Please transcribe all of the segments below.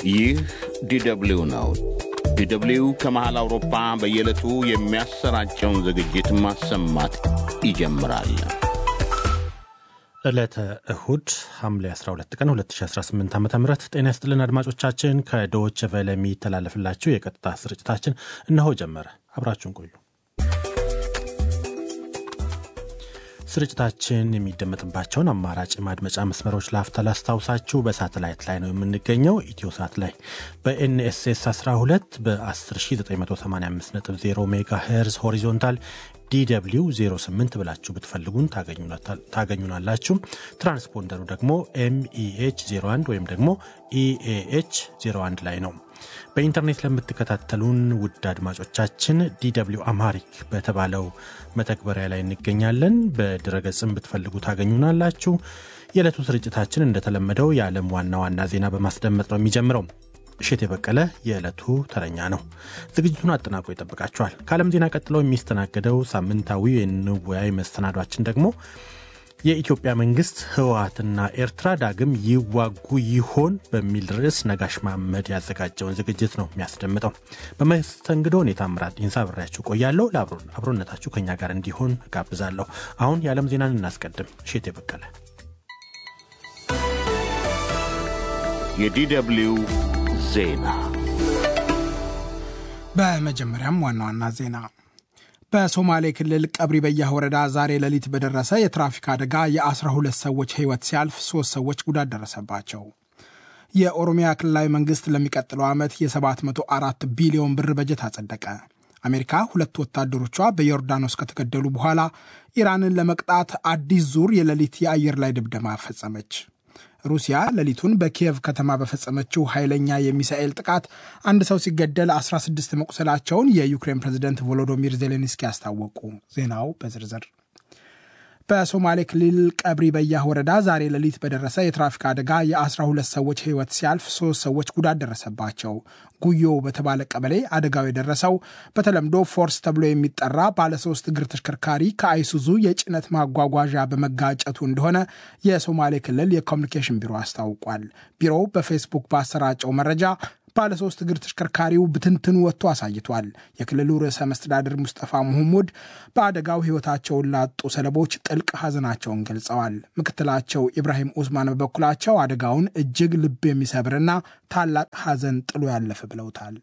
ይህ ዲደብሊው ነው። ዲደብሊው ከመሃል አውሮፓ በየዕለቱ የሚያሰራጨውን ዝግጅት ማሰማት ይጀምራል። ዕለተ እሁድ ሐምሌ 12 ቀን 2018 ዓ ም ጤና ይስጥልን አድማጮቻችን። ከዶች ቨለ የሚተላለፍላችሁ የቀጥታ ስርጭታችን እነሆ ጀመረ። አብራችሁን ቆዩ። ስርጭታችን የሚደመጥባቸውን አማራጭ ማድመጫ መስመሮች ላፍታ ላስታውሳችሁ። በሳተላይት ላይ ነው የምንገኘው። ኢትዮ ሳት ላይ በኤንኤስኤስ 12 በ10985.0 ሜጋ ሄርዝ ሆሪዞንታል ዲw 08 ብላችሁ ብትፈልጉን ታገኙናላችሁ። ትራንስፖንደሩ ደግሞ ኤምኢኤች 01 ወይም ደግሞ ኢኤኤች 01 ላይ ነው። በኢንተርኔት ለምትከታተሉን ውድ አድማጮቻችን ዲw አማሪክ በተባለው መተግበሪያ ላይ እንገኛለን። በድረገጽም ብትፈልጉ ታገኙናላችሁ። የዕለቱ ስርጭታችን እንደተለመደው የዓለም ዋና ዋና ዜና በማስደመጥ ነው የሚጀምረው። እሸት የበቀለ የዕለቱ ተረኛ ነው። ዝግጅቱን አጠናቆ ይጠብቃችኋል። ከዓለም ዜና ቀጥለው የሚስተናገደው ሳምንታዊ የንወያይ መሰናዷችን ደግሞ የኢትዮጵያ መንግስት ህወሓትና ኤርትራ ዳግም ይዋጉ ይሆን በሚል ርዕስ ነጋሽ መሐመድ ያዘጋጀውን ዝግጅት ነው የሚያስደምጠው። በመስተንግዶ እኔ ታምራት ዲንሳ አብሬያችሁ ቆያለሁ። ለአብሮነታችሁ ከኛ ጋር እንዲሆን ጋብዛለሁ። አሁን የዓለም ዜናን እናስቀድም። እሸት የበቀለ የዲደብሊው ዜና በመጀመሪያም ዋና ዋና ዜና በሶማሌ ክልል ቀብሪ በያህ ወረዳ ዛሬ ሌሊት በደረሰ የትራፊክ አደጋ የ12 ሰዎች ህይወት ሲያልፍ ሶስት ሰዎች ጉዳት ደረሰባቸው። የኦሮሚያ ክልላዊ መንግስት ለሚቀጥለው ዓመት የ704 ቢሊዮን ብር በጀት አጸደቀ። አሜሪካ ሁለት ወታደሮቿ በዮርዳኖስ ከተገደሉ በኋላ ኢራንን ለመቅጣት አዲስ ዙር የሌሊት የአየር ላይ ድብደማ ፈጸመች። ሩሲያ ሌሊቱን በኪየቭ ከተማ በፈጸመችው ኃይለኛ የሚሳኤል ጥቃት አንድ ሰው ሲገደል 16 መቁሰላቸውን የዩክሬን ፕሬዝደንት ቮሎዶሚር ዜሌንስኪ አስታወቁ። ዜናው በዝርዝር በሶማሌ ክልል ቀብሪ በያህ ወረዳ ዛሬ ሌሊት በደረሰ የትራፊክ አደጋ የ12 ሰዎች ህይወት ሲያልፍ ሶስት ሰዎች ጉዳት ደረሰባቸው። ጉዮ በተባለ ቀበሌ አደጋው የደረሰው በተለምዶ ፎርስ ተብሎ የሚጠራ ባለሶስት እግር ተሽከርካሪ ከአይሱዙ የጭነት ማጓጓዣ በመጋጨቱ እንደሆነ የሶማሌ ክልል የኮሚኒኬሽን ቢሮ አስታውቋል። ቢሮው በፌስቡክ ባሰራጨው መረጃ ባለሶስት እግር ተሽከርካሪው ብትንትን ወጥቶ አሳይቷል። የክልሉ ርዕሰ መስተዳድር ሙስጠፋ መሐሙድ በአደጋው ህይወታቸውን ላጡ ሰለቦች ጥልቅ ሐዘናቸውን ገልጸዋል። ምክትላቸው ኢብራሂም ኡስማን በበኩላቸው አደጋውን እጅግ ልብ የሚሰብርና ታላቅ ሐዘን ጥሎ ያለፈ ብለውታል።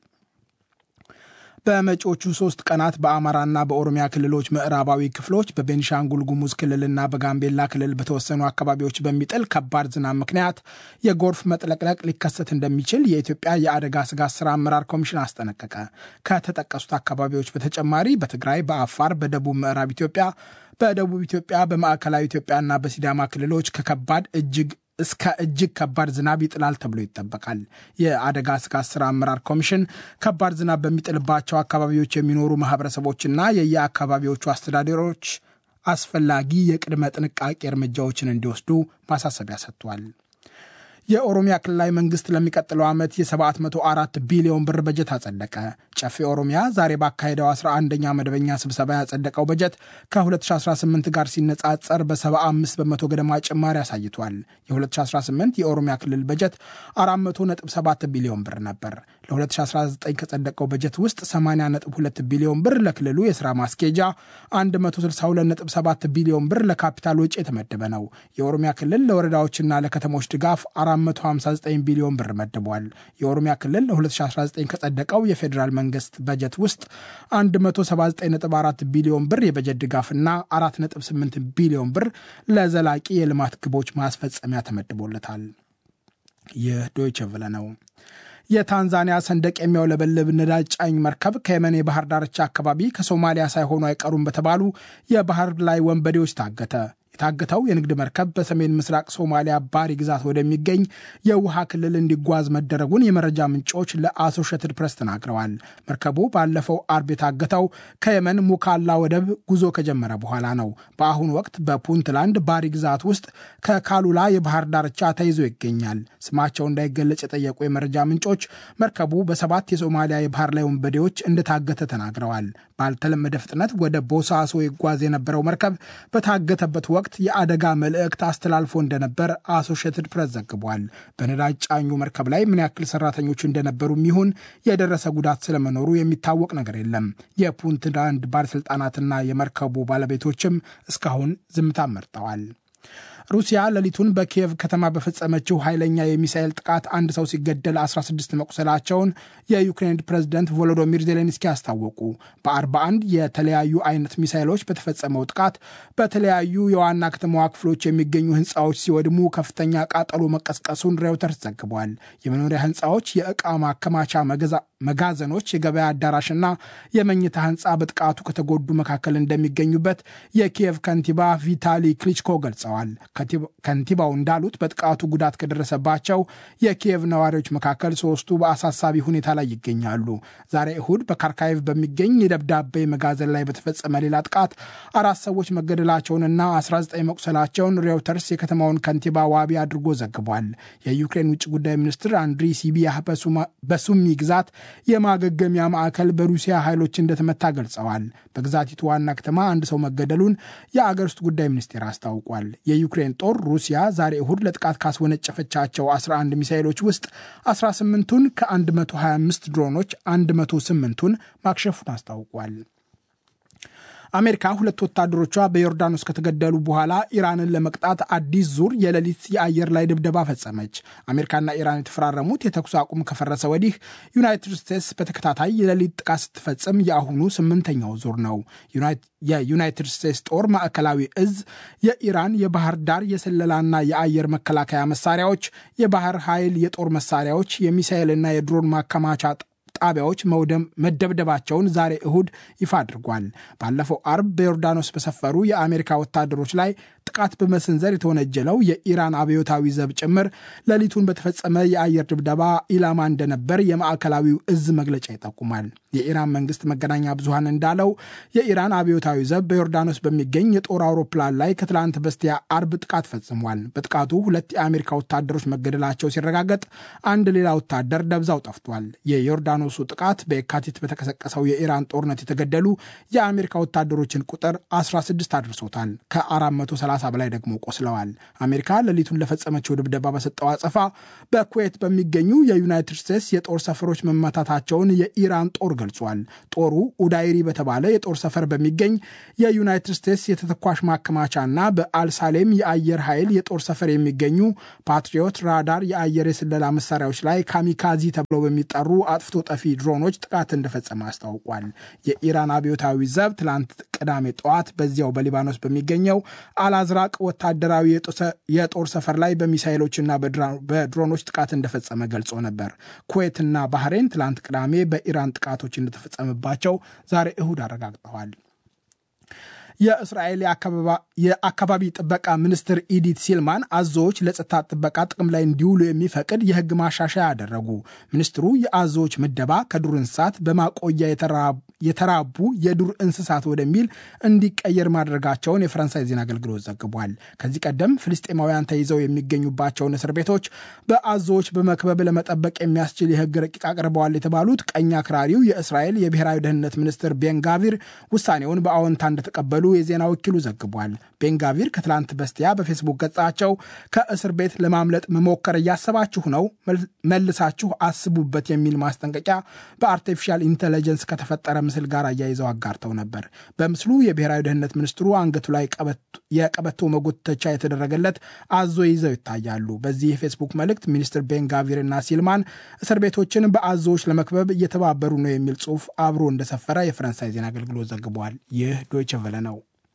በመጪዎቹ ሶስት ቀናት በአማራና በኦሮሚያ ክልሎች ምዕራባዊ ክፍሎች በቤኒሻንጉል ጉሙዝ ክልልና በጋምቤላ ክልል በተወሰኑ አካባቢዎች በሚጥል ከባድ ዝናብ ምክንያት የጎርፍ መጥለቅለቅ ሊከሰት እንደሚችል የኢትዮጵያ የአደጋ ስጋት ስራ አመራር ኮሚሽን አስጠነቀቀ። ከተጠቀሱት አካባቢዎች በተጨማሪ በትግራይ፣ በአፋር፣ በደቡብ ምዕራብ ኢትዮጵያ፣ በደቡብ ኢትዮጵያ፣ በማዕከላዊ ኢትዮጵያና በሲዳማ ክልሎች ከከባድ እጅግ እስከ እጅግ ከባድ ዝናብ ይጥላል ተብሎ ይጠበቃል። የአደጋ ስጋት ስራ አመራር ኮሚሽን ከባድ ዝናብ በሚጥልባቸው አካባቢዎች የሚኖሩ ማህበረሰቦችና የየአካባቢዎቹ አስተዳደሮች አስፈላጊ የቅድመ ጥንቃቄ እርምጃዎችን እንዲወስዱ ማሳሰቢያ ሰጥቷል። የኦሮሚያ ክልላዊ መንግስት ለሚቀጥለው ዓመት የ704 ቢሊዮን ብር በጀት አጸደቀ። ጨፌ ኦሮሚያ ዛሬ ባካሄደው 11ኛ መደበኛ ስብሰባ ያጸደቀው በጀት ከ2018 ጋር ሲነጻጸር በ75 በመቶ ገደማ ጭማሪ አሳይቷል። የ2018 የኦሮሚያ ክልል በጀት 400.7 ቢሊዮን ብር ነበር። ለ2019 ከጸደቀው በጀት ውስጥ 80.2 ቢሊዮን ብር ለክልሉ የሥራ ማስኬጃ፣ 162.7 ቢሊዮን ብር ለካፒታል ወጪ የተመደበ ነው። የኦሮሚያ ክልል ለወረዳዎችና ለከተሞች ድጋፍ 459 ቢሊዮን ብር መድቧል። የኦሮሚያ ክልል ለ2019 ከጸደቀው የፌዴራል መንግስት በጀት ውስጥ 179.4 ቢሊዮን ብር የበጀት ድጋፍና 4.8 ቢሊዮን ብር ለዘላቂ የልማት ግቦች ማስፈጸሚያ ተመድቦለታል። ይህ ዶይቸ ቨለ ነው። የታንዛኒያ ሰንደቅ የሚያውለበልብ ነዳጅ ጫኝ መርከብ ከየመን የባህር ዳርቻ አካባቢ ከሶማሊያ ሳይሆኑ አይቀሩም በተባሉ የባህር ላይ ወንበዴዎች ታገተ። የታገተው የንግድ መርከብ በሰሜን ምስራቅ ሶማሊያ ባሪ ግዛት ወደሚገኝ የውሃ ክልል እንዲጓዝ መደረጉን የመረጃ ምንጮች ለአሶሼትድ ፕሬስ ተናግረዋል። መርከቡ ባለፈው አርብ የታገተው ከየመን ሙካላ ወደብ ጉዞ ከጀመረ በኋላ ነው። በአሁኑ ወቅት በፑንትላንድ ባሪ ግዛት ውስጥ ከካሉላ የባህር ዳርቻ ተይዞ ይገኛል። ስማቸው እንዳይገለጽ የጠየቁ የመረጃ ምንጮች መርከቡ በሰባት የሶማሊያ የባህር ላይ ወንበዴዎች እንደታገተ ተናግረዋል። ባልተለመደ ፍጥነት ወደ ቦሳሶ ይጓዝ የነበረው መርከብ በታገተበት ወቅት ወቅት የአደጋ መልእክት አስተላልፎ እንደነበር አሶሽየትድ ፕሬስ ዘግቧል። በነዳጅ ጫኙ መርከብ ላይ ምን ያክል ሰራተኞች እንደነበሩ ይሁን የደረሰ ጉዳት ስለመኖሩ የሚታወቅ ነገር የለም። የፑንትላንድ ባለሥልጣናትና የመርከቡ ባለቤቶችም እስካሁን ዝምታ መርጠዋል። ሩሲያ ሌሊቱን በኪየቭ ከተማ በፈጸመችው ኃይለኛ የሚሳኤል ጥቃት አንድ ሰው ሲገደል 16 መቁሰላቸውን የዩክሬን ፕሬዝደንት ቮሎዶሚር ዜሌንስኪ አስታወቁ። በ41 የተለያዩ አይነት ሚሳኤሎች በተፈጸመው ጥቃት በተለያዩ የዋና ከተማዋ ክፍሎች የሚገኙ ህንፃዎች ሲወድሙ ከፍተኛ ቃጠሎ መቀስቀሱን ሬውተርስ ዘግቧል። የመኖሪያ ህንፃዎች፣ የዕቃ ማከማቻ መጋዘኖች፣ የገበያ አዳራሽና የመኝታ ህንፃ በጥቃቱ ከተጎዱ መካከል እንደሚገኙበት የኪየቭ ከንቲባ ቪታሊ ክሊችኮ ገልጸዋል። ከንቲባው እንዳሉት በጥቃቱ ጉዳት ከደረሰባቸው የኪየቭ ነዋሪዎች መካከል ሶስቱ በአሳሳቢ ሁኔታ ላይ ይገኛሉ። ዛሬ እሁድ በካርካይቭ በሚገኝ የደብዳቤ መጋዘን ላይ በተፈጸመ ሌላ ጥቃት አራት ሰዎች መገደላቸውንና 19 መቁሰላቸውን ሬውተርስ የከተማውን ከንቲባ ዋቢ አድርጎ ዘግቧል። የዩክሬን ውጭ ጉዳይ ሚኒስትር አንድሪ ሲቢያህ በሱሚ ግዛት የማገገሚያ ማዕከል በሩሲያ ኃይሎች እንደተመታ ገልጸዋል። በግዛቲቱ ዋና ከተማ አንድ ሰው መገደሉን የአገር ውስጥ ጉዳይ ሚኒስቴር አስታውቋል። የዩክሬን ጦር ሩሲያ ዛሬ እሁድ ለጥቃት ካስወነጨፈቻቸው 11 ሚሳይሎች ውስጥ 18ቱን ከ125 ድሮኖች 108ቱን ማክሸፉን አስታውቋል። አሜሪካ ሁለት ወታደሮቿ በዮርዳኖስ ከተገደሉ በኋላ ኢራንን ለመቅጣት አዲስ ዙር የሌሊት የአየር ላይ ድብደባ ፈጸመች። አሜሪካና ኢራን የተፈራረሙት የተኩስ አቁም ከፈረሰ ወዲህ ዩናይትድ ስቴትስ በተከታታይ የሌሊት ጥቃት ስትፈጽም የአሁኑ ስምንተኛው ዙር ነው። የዩናይትድ ስቴትስ ጦር ማዕከላዊ እዝ የኢራን የባህር ዳር የስለላና የአየር መከላከያ መሳሪያዎች፣ የባህር ኃይል የጦር መሳሪያዎች፣ የሚሳኤልና የድሮን ማከማቻ ጣቢያዎች መደብደባቸውን ዛሬ እሁድ ይፋ አድርጓል። ባለፈው አርብ በዮርዳኖስ በሰፈሩ የአሜሪካ ወታደሮች ላይ ጥቃት በመሰንዘር የተወነጀለው የኢራን አብዮታዊ ዘብ ጭምር ሌሊቱን በተፈጸመ የአየር ድብደባ ኢላማ እንደነበር የማዕከላዊው እዝ መግለጫ ይጠቁማል። የኢራን መንግስት መገናኛ ብዙሃን እንዳለው የኢራን አብዮታዊ ዘብ በዮርዳኖስ በሚገኝ የጦር አውሮፕላን ላይ ከትላንት በስቲያ አርብ ጥቃት ፈጽሟል። በጥቃቱ ሁለት የአሜሪካ ወታደሮች መገደላቸው ሲረጋገጥ፣ አንድ ሌላ ወታደር ደብዛው ጠፍቷል። የዮርዳኖሱ ጥቃት በየካቲት በተቀሰቀሰው የኢራን ጦርነት የተገደሉ የአሜሪካ ወታደሮችን ቁጥር 16 አድርሶታል። ከ430 በላይ ደግሞ ቆስለዋል። አሜሪካ ሌሊቱን ለፈጸመችው ድብደባ በሰጠው አጸፋ በኩዌት በሚገኙ የዩናይትድ ስቴትስ የጦር ሰፈሮች መመታታቸውን የኢራን ጦር ገልጿል። ጦሩ ኡዳይሪ በተባለ የጦር ሰፈር በሚገኝ የዩናይትድ ስቴትስ የተተኳሽ ማከማቻና በአልሳሌም የአየር ኃይል የጦር ሰፈር የሚገኙ ፓትሪዮት ራዳር የአየር የስለላ መሳሪያዎች ላይ ካሚካዚ ተብለው በሚጠሩ አጥፍቶ ጠፊ ድሮኖች ጥቃት እንደፈጸመ አስታውቋል። የኢራን አብዮታዊ ዘብ ትላንት ቅዳሜ ጠዋት በዚያው በሊባኖስ በሚገኘው አልአዝራቅ ወታደራዊ የጦር ሰፈር ላይ በሚሳይሎችና በድሮኖች ጥቃት እንደፈጸመ ገልጾ ነበር። ኩዌትና ባህሬን ትላንት ቅዳሜ በኢራን ጥቃቶች እንደተፈጸመባቸው ዛሬ እሁድ አረጋግጠዋል። የእስራኤል የአካባቢ ጥበቃ ሚኒስትር ኢዲት ሲልማን አዞዎች ለጸጥታ ጥበቃ ጥቅም ላይ እንዲውሉ የሚፈቅድ የሕግ ማሻሻያ አደረጉ። ሚኒስትሩ የአዞዎች ምደባ ከዱር እንስሳት በማቆያ የተራቡ የዱር እንስሳት ወደሚል እንዲቀየር ማድረጋቸውን የፈረንሳይ ዜና አገልግሎት ዘግቧል። ከዚህ ቀደም ፍልስጤማውያን ተይዘው የሚገኙባቸውን እስር ቤቶች በአዞዎች በመክበብ ለመጠበቅ የሚያስችል የሕግ ረቂቅ አቅርበዋል የተባሉት ቀኝ አክራሪው የእስራኤል የብሔራዊ ደህንነት ሚኒስትር ቤንጋቪር ውሳኔውን በአዎንታ እንደተቀበሉ የዜና ወኪሉ ዘግቧል። ቤንጋቪር ከትላንት በስቲያ በፌስቡክ ገጻቸው ከእስር ቤት ለማምለጥ መሞከር እያሰባችሁ ነው፣ መልሳችሁ አስቡበት የሚል ማስጠንቀቂያ በአርቲፊሻል ኢንቴሊጀንስ ከተፈጠረ ምስል ጋር አያይዘው አጋርተው ነበር። በምስሉ የብሔራዊ ደህንነት ሚኒስትሩ አንገቱ ላይ የቀበቶ መጎተቻ የተደረገለት አዞ ይዘው ይታያሉ። በዚህ የፌስቡክ መልእክት ሚኒስትር ቤንጋቪር እና ሲልማን እስር ቤቶችን በአዞዎች ለመክበብ እየተባበሩ ነው የሚል ጽሑፍ አብሮ እንደሰፈረ የፈረንሳይ ዜና አገልግሎት ዘግቧል። ይህ ዶይቸ ቨለ ነው።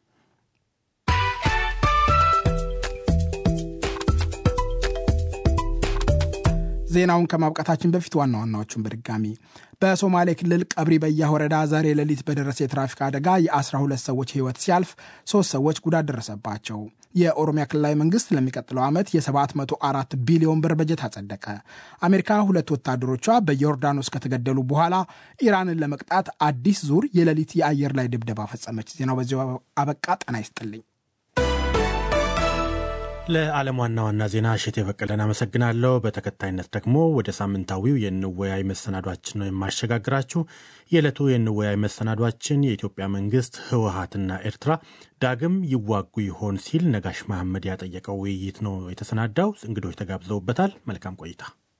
ዜናውን ከማብቃታችን በፊት ዋና ዋናዎቹን በድጋሚ በሶማሌ ክልል ቀብሪ በያ ወረዳ ዛሬ ሌሊት በደረሰ የትራፊክ አደጋ የ12 ሰዎች ሕይወት ሲያልፍ ሶስት ሰዎች ጉዳት ደረሰባቸው። የኦሮሚያ ክልላዊ መንግስት ለሚቀጥለው ዓመት የ704 ቢሊዮን ብር በጀት አጸደቀ። አሜሪካ ሁለት ወታደሮቿ በዮርዳኖስ ከተገደሉ በኋላ ኢራንን ለመቅጣት አዲስ ዙር የሌሊት የአየር ላይ ድብደባ ፈጸመች። ዜናው በዚሁ አበቃ። ጤና ይስጥልኝ። ለዓለም ዋና ዋና ዜና እሸቴ በቀለን አመሰግናለሁ። በተከታይነት ደግሞ ወደ ሳምንታዊው የንወያይ መሰናዷችን ነው የማሸጋግራችሁ። የዕለቱ የንወያይ መሰናዷችን የኢትዮጵያ መንግስት ህወሀትና ኤርትራ ዳግም ይዋጉ ይሆን ሲል ነጋሽ መሐመድ ያጠየቀው ውይይት ነው የተሰናዳው። እንግዶች ተጋብዘውበታል። መልካም ቆይታ።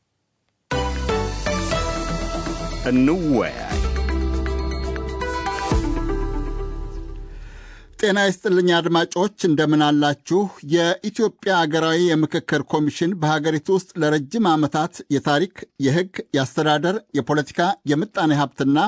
እንወያይ። ጤና ይስጥልኝ አድማጮች፣ እንደምን አላችሁ? የኢትዮጵያ አገራዊ የምክክር ኮሚሽን በሀገሪቱ ውስጥ ለረጅም ዓመታት የታሪክ፣ የሕግ፣ የአስተዳደር፣ የፖለቲካ፣ የምጣኔ ሀብትና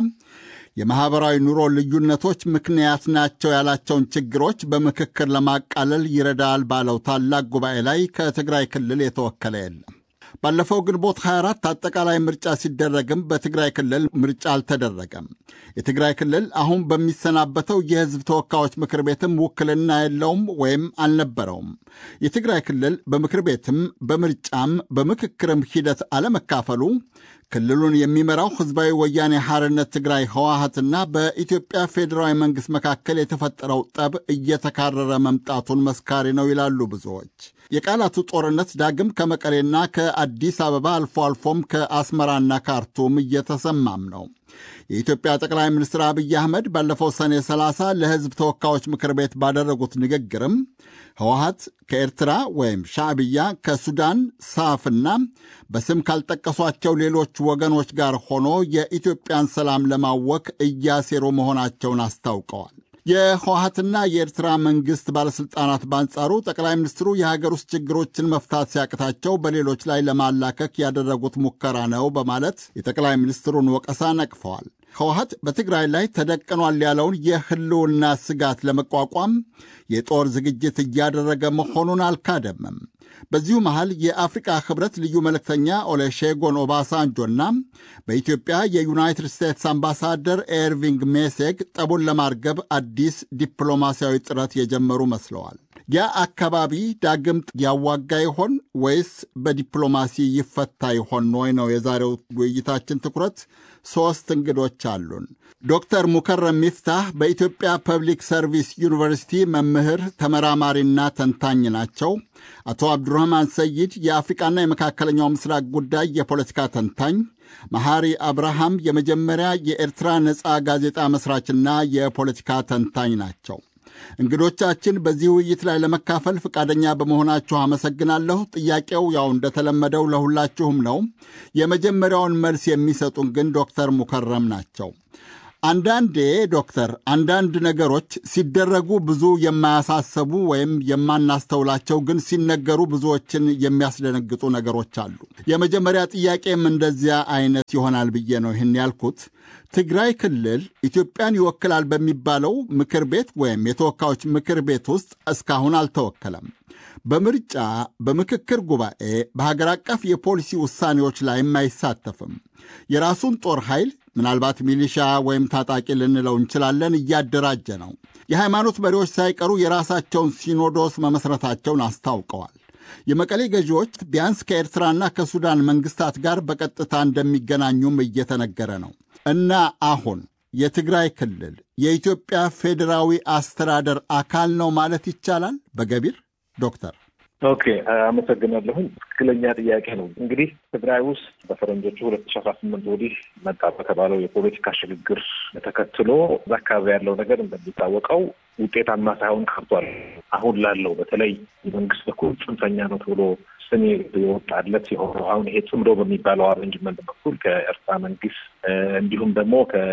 የማኅበራዊ ኑሮ ልዩነቶች ምክንያት ናቸው ያላቸውን ችግሮች በምክክር ለማቃለል ይረዳል ባለው ታላቅ ጉባኤ ላይ ከትግራይ ክልል የተወከለ የለም። ባለፈው ግንቦት 24 አጠቃላይ ምርጫ ሲደረግም በትግራይ ክልል ምርጫ አልተደረገም። የትግራይ ክልል አሁን በሚሰናበተው የሕዝብ ተወካዮች ምክር ቤትም ውክልና የለውም ወይም አልነበረውም። የትግራይ ክልል በምክር ቤትም በምርጫም በምክክርም ሂደት አለመካፈሉ ክልሉን የሚመራው ሕዝባዊ ወያኔ ሐርነት ትግራይ ህወሀትና በኢትዮጵያ ፌዴራዊ መንግሥት መካከል የተፈጠረው ጠብ እየተካረረ መምጣቱን መስካሪ ነው ይላሉ ብዙዎች። የቃላቱ ጦርነት ዳግም ከመቀሌና ከአዲስ አበባ አልፎ አልፎም ከአስመራና ካርቱም እየተሰማም ነው። የኢትዮጵያ ጠቅላይ ሚኒስትር አብይ አህመድ ባለፈው ሰኔ 30 ለሕዝብ ተወካዮች ምክር ቤት ባደረጉት ንግግርም ህወሀት ከኤርትራ ወይም ሻዕብያ ከሱዳን ሳፍና በስም ካልጠቀሷቸው ሌሎች ወገኖች ጋር ሆኖ የኢትዮጵያን ሰላም ለማወክ እያሴሩ መሆናቸውን አስታውቀዋል። የህወሀትና የኤርትራ መንግሥት ባለሥልጣናት በአንጻሩ ጠቅላይ ሚኒስትሩ የሀገር ውስጥ ችግሮችን መፍታት ሲያቅታቸው በሌሎች ላይ ለማላከክ ያደረጉት ሙከራ ነው በማለት የጠቅላይ ሚኒስትሩን ወቀሳ ነቅፈዋል። ህወሀት በትግራይ ላይ ተደቅኗል ያለውን የህልውና ስጋት ለመቋቋም የጦር ዝግጅት እያደረገ መሆኑን አልካደምም። በዚሁ መሃል የአፍሪቃ ህብረት ልዩ መልእክተኛ ኦሌሼጎን ኦባሳንጆና በኢትዮጵያ የዩናይትድ ስቴትስ አምባሳደር ኤርቪንግ ሜሴግ ጠቡን ለማርገብ አዲስ ዲፕሎማሲያዊ ጥረት የጀመሩ መስለዋል። ያ አካባቢ ዳግም ያዋጋ ይሆን ወይስ በዲፕሎማሲ ይፈታ ይሆን ወይ ነው የዛሬው ውይይታችን ትኩረት። ሦስት እንግዶች አሉን። ዶክተር ሙከረም ሚፍታህ በኢትዮጵያ ፐብሊክ ሰርቪስ ዩኒቨርሲቲ መምህር ተመራማሪና ተንታኝ ናቸው። አቶ አብዱራህማን ሰይድ የአፍሪቃና የመካከለኛው ምስራቅ ጉዳይ የፖለቲካ ተንታኝ፣ መሐሪ አብርሃም የመጀመሪያ የኤርትራ ነፃ ጋዜጣ መስራችና የፖለቲካ ተንታኝ ናቸው። እንግዶቻችን በዚህ ውይይት ላይ ለመካፈል ፈቃደኛ በመሆናችሁ አመሰግናለሁ። ጥያቄው ያው እንደተለመደው ለሁላችሁም ነው። የመጀመሪያውን መልስ የሚሰጡን ግን ዶክተር ሙከረም ናቸው። አንዳንዴ ዶክተር አንዳንድ ነገሮች ሲደረጉ ብዙ የማያሳሰቡ ወይም የማናስተውላቸው ግን ሲነገሩ ብዙዎችን የሚያስደነግጡ ነገሮች አሉ። የመጀመሪያ ጥያቄም እንደዚያ አይነት ይሆናል ብዬ ነው ይህን ያልኩት። ትግራይ ክልል ኢትዮጵያን ይወክላል በሚባለው ምክር ቤት ወይም የተወካዮች ምክር ቤት ውስጥ እስካሁን አልተወከለም። በምርጫ በምክክር ጉባኤ፣ በሀገር አቀፍ የፖሊሲ ውሳኔዎች ላይም አይሳተፍም። የራሱን ጦር ኃይል ምናልባት ሚሊሻ ወይም ታጣቂ ልንለው እንችላለን እያደራጀ ነው። የሃይማኖት መሪዎች ሳይቀሩ የራሳቸውን ሲኖዶስ መመስረታቸውን አስታውቀዋል። የመቀሌ ገዢዎች ቢያንስ ከኤርትራና ከሱዳን መንግስታት ጋር በቀጥታ እንደሚገናኙም እየተነገረ ነው እና አሁን የትግራይ ክልል የኢትዮጵያ ፌዴራዊ አስተዳደር አካል ነው ማለት ይቻላል በገቢር ዶክተር? ኦኬ አመሰግናለሁኝ። ትክክለኛ ጥያቄ ነው። እንግዲህ ትግራይ ውስጥ በፈረንጆቹ ሁለት ሺ አስራ ስምንት ወዲህ መጣ በተባለው የፖለቲካ ሽግግር ተከትሎ እዛ አካባቢ ያለው ነገር እንደሚታወቀው ውጤታማ ሳይሆን ቀርቷል። አሁን ላለው በተለይ የመንግስት በኩል ጽንፈኛ ነው ተብሎ ስሜ የወጣለት የሆነው አሁን ይሄ ጽምዶ በሚባለው አሬንጅመንት በኩል ከኤርትራ መንግስት እንዲሁም ደግሞ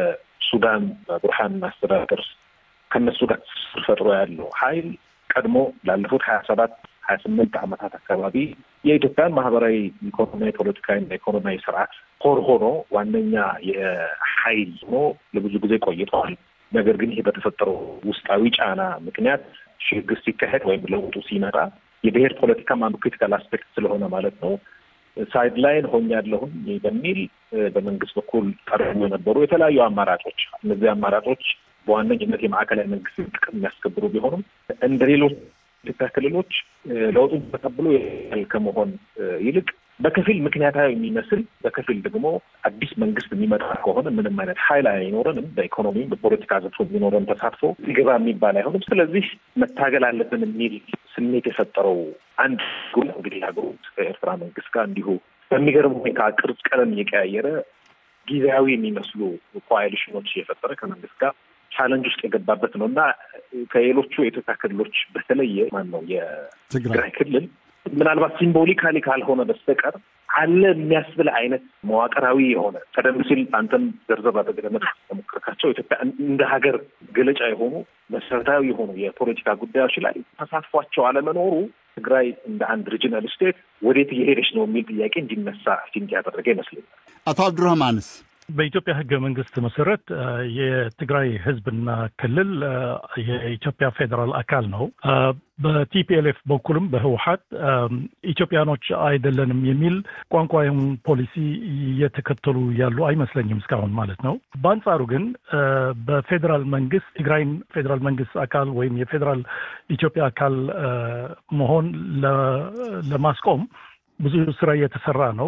ከሱዳን ቡርሃን አስተዳደር ከነሱ ጋር ትስስር ፈጥሮ ያለው ሀይል ቀድሞ ላለፉት ሀያ ሰባት ሀያ ስምንት ዓመታት አካባቢ የኢትዮጵያን ማህበራዊ፣ ኢኮኖሚያዊ፣ ፖለቲካዊና ኢኮኖሚያዊ ስርዓት ኮር ሆኖ ዋነኛ የሀይል ሆኖ ለብዙ ጊዜ ቆይተዋል። ነገር ግን ይሄ በተፈጠረው ውስጣዊ ጫና ምክንያት ሽግግር ሲካሄድ ወይም ለውጡ ሲመጣ የብሔር ፖለቲካም አንዱ ክሪቲካል አስፔክት ስለሆነ ማለት ነው ሳይድ ላይን ሆኛለሁኝ በሚል በመንግስት በኩል ቀርቡ የነበሩ የተለያዩ አማራጮች እነዚህ አማራጮች በዋነኝነት የማዕከላዊ መንግስት ጥቅም የሚያስከብሩ ቢሆኑም እንደ ሌሎች ኢትዮጵያ ክልሎች ለውጡን ተቀብሎ ከመሆን ይልቅ በከፊል ምክንያታዊ የሚመስል በከፊል ደግሞ አዲስ መንግስት የሚመጣ ከሆነ ምንም አይነት ኃይል አይኖረንም። በኢኮኖሚም በፖለቲካ ዘርፎ የሚኖረን ተሳትፎ ሊገባ የሚባል አይሆንም። ስለዚህ መታገል አለብን የሚል ስሜት የፈጠረው አንድ ጉል እንግዲህ ሀገሩ ከኤርትራ መንግስት ጋር እንዲሁ በሚገርም ሁኔታ ቅርጽ ቀለም እየቀያየረ ጊዜያዊ የሚመስሉ ኮአሊሽኖች እየፈጠረ ከመንግስት ጋር ቻለንጅ ውስጥ የገባበት ነው እና ከሌሎቹ የኢትዮጵያ ክልሎች በተለየ ማን ነው የትግራይ ክልል ምናልባት ሲምቦሊካሊ ካልሆነ በስተቀር አለ የሚያስብል አይነት መዋቅራዊ የሆነ ቀደም ሲል አንተም ዘርዘር አድርገህ ለሞከርካቸው ኢትዮጵያ እንደ ሀገር ገለጫ የሆኑ መሰረታዊ የሆኑ የፖለቲካ ጉዳዮች ላይ ተሳትፏቸው አለመኖሩ ትግራይ እንደ አንድ ሪጂናል ስቴት ወዴት እየሄደች ነው የሚል ጥያቄ እንዲነሳ ሲንቅ ያደረገ ይመስለኛል። አቶ አብዱረህማንስ በኢትዮጵያ ሕገ መንግስት መሰረት የትግራይ ህዝብና ክልል የኢትዮጵያ ፌዴራል አካል ነው። በቲፒኤልኤፍ በኩልም በህወሀት ኢትዮጵያኖች አይደለንም የሚል ቋንቋውን ፖሊሲ እየተከተሉ ያሉ አይመስለኝም እስካሁን ማለት ነው። በአንጻሩ ግን በፌዴራል መንግስት ትግራይን ፌዴራል መንግስት አካል ወይም የፌዴራል ኢትዮጵያ አካል መሆን ለማስቆም ብዙ ስራ እየተሰራ ነው።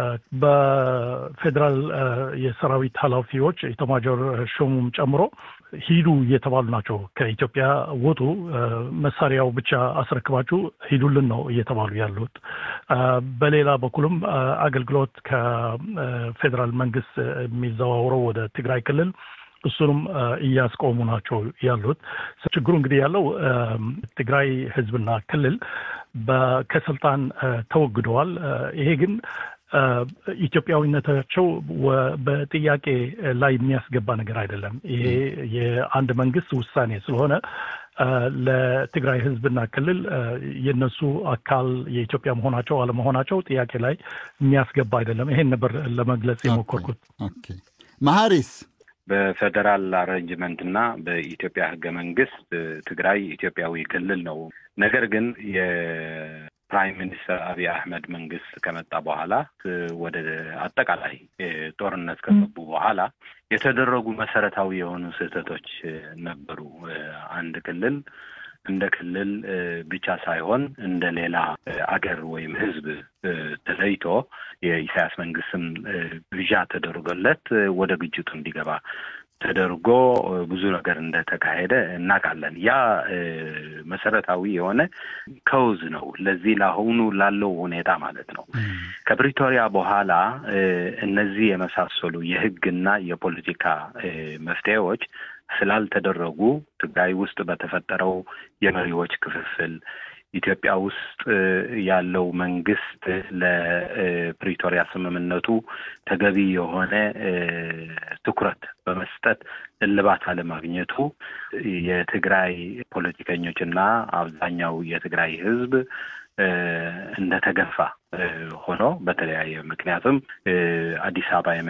በፌዴራል የሰራዊት ኃላፊዎች ኢታማዦር ሹሙም ጨምሮ ሂዱ እየተባሉ ናቸው። ከኢትዮጵያ ውጡ፣ መሳሪያው ብቻ አስረክባችሁ ሂዱልን ነው እየተባሉ ያሉት። በሌላ በኩልም አገልግሎት ከፌዴራል መንግስት የሚዘዋውረው ወደ ትግራይ ክልል እሱንም እያስቆሙ ናቸው ያሉት። ችግሩ እንግዲህ ያለው ትግራይ ህዝብና ክልል ከስልጣን ተወግደዋል። ይሄ ግን ኢትዮጵያዊነታቸው በጥያቄ ላይ የሚያስገባ ነገር አይደለም። ይሄ የአንድ መንግስት ውሳኔ ስለሆነ ለትግራይ ህዝብና ክልል የነሱ አካል የኢትዮጵያ መሆናቸው አለመሆናቸው ጥያቄ ላይ የሚያስገባ አይደለም። ይሄን ነበር ለመግለጽ የሞከርኩት። መሐሪስ በፌዴራል አሬንጅመንት እና በኢትዮጵያ ህገ መንግስት ትግራይ ኢትዮጵያዊ ክልል ነው። ነገር ግን የፕራይም ሚኒስተር አብይ አህመድ መንግስት ከመጣ በኋላ ወደ አጠቃላይ ጦርነት ከገቡ በኋላ የተደረጉ መሰረታዊ የሆኑ ስህተቶች ነበሩ። አንድ ክልል እንደ ክልል ብቻ ሳይሆን እንደ ሌላ አገር ወይም ህዝብ ተለይቶ የኢሳያስ መንግስትም ግብዣ ተደርጎለት ወደ ግጭቱ እንዲገባ ተደርጎ ብዙ ነገር እንደተካሄደ እናውቃለን። ያ መሰረታዊ የሆነ ከውዝ ነው ለዚህ ለአሁኑ ላለው ሁኔታ ማለት ነው። ከፕሪቶሪያ በኋላ እነዚህ የመሳሰሉ የህግና የፖለቲካ መፍትሄዎች ስላልተደረጉ ትግራይ ውስጥ በተፈጠረው የመሪዎች ክፍፍል ኢትዮጵያ ውስጥ ያለው መንግስት ለፕሪቶሪያ ስምምነቱ ተገቢ የሆነ ትኩረት በመስጠት እልባት አለማግኘቱ የትግራይ ፖለቲከኞችና አብዛኛው የትግራይ ህዝብ እንደተገፋ ሆኖ በተለያየ ምክንያትም አዲስ አበባ